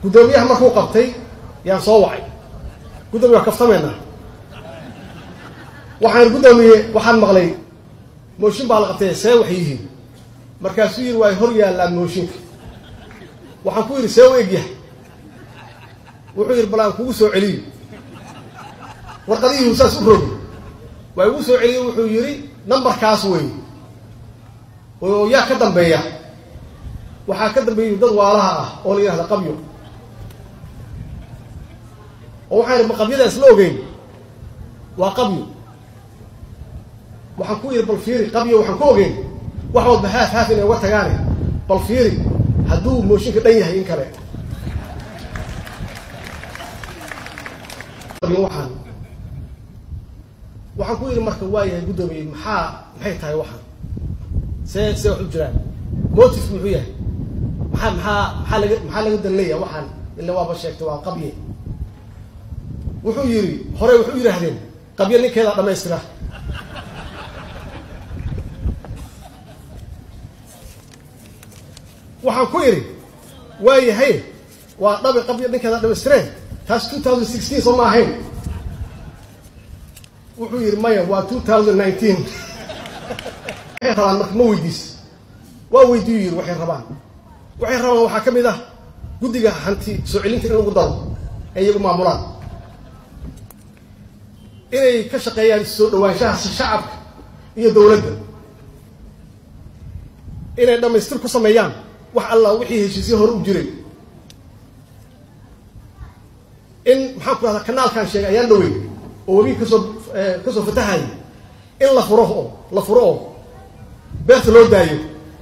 guddoomiyaha markuu qabtay yaan soo wacay guddoomiya waa kaftameynaa waxaan guddoomiye waxaan maqlay mooshin baa la qabtay see waxay yihiin markaasuu yidhi waa hor yaallaan mooshinka waxaan ku yidhi see u egyahay wuxuu yidhi bal aan kugu soo celiyo warqadihiiu saas u rogi waa igu soo celiyo wuxuu yidhi nambarkaas wey oo yaa ka dambeeya waxaa ka dambeeya dad waalaha ah oo la yidhahda qabyo oo waxaan idhi ma qabyadaas la ogeyn waa qabyo waxaan ku yidhi bal fiiri qabyo waxaan ku ogeyn wax walba haaf haaf inay uga tagaane bal fiiri hadduu mooshinka dhan yahay in kale waxaan waxaan ku yidhi marka waa yahay guddoomiye maxaa maxay tahay waxaan see see wax u jiraan motif muxuu yahay maxaa maxaa maxaa laga maxaa laga danleeya waxaan ila waaba sheegtay waa qabye wuxuu yidhi hore wuxuu yidhaahdeen qabye ninkeeda dhamaystira waxaan ku idhi waa yahay waa dhabi qabye ninkeeda dhamaystireen taas two thousand sixteen soo ma ahayn wuxuu yidhi maya waa two thousand nineteen waxay rabaan marka ma weydiis waa weydiiyu yidhi waxay rabaan waxay rabaan waxaa ka mid ah guddiga hanti soo celinta in lagu daro ee iyagu maamulaan inay ka shaqeeyaan soo dhawaanshaha shacabka iyo dowladda inay dhammaystir ku sameeyaan wax allah wixii heshiisyo hore u jiray in maxaan ku rahdaa kanaalkan sheegay ayaan dhawey oo webi kasoo kasoo fatahaya in la furo oo la furo oo beerta loo daayo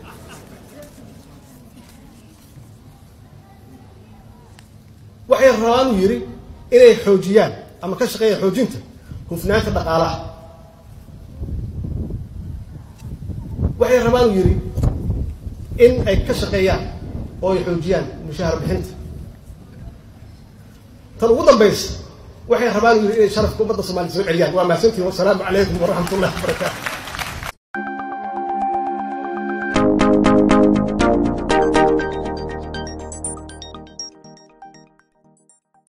waxay rabaan uu yidhi inay xoojiyaan ama ka shaqeeyaan xoojinta hufnaanta dhaqaalaha waxay rabaan uu yidhi in ay ka shaqeeyaan oo ay xoojiyaan mushaahar bixinta tan ugu dambaysa waxay rabaan uu yidhi inay sharafka ummadda soomaliya soo celiyaan waa mahadsantihin wasalaamu calaykum waraxmat ullahi wabarakaatu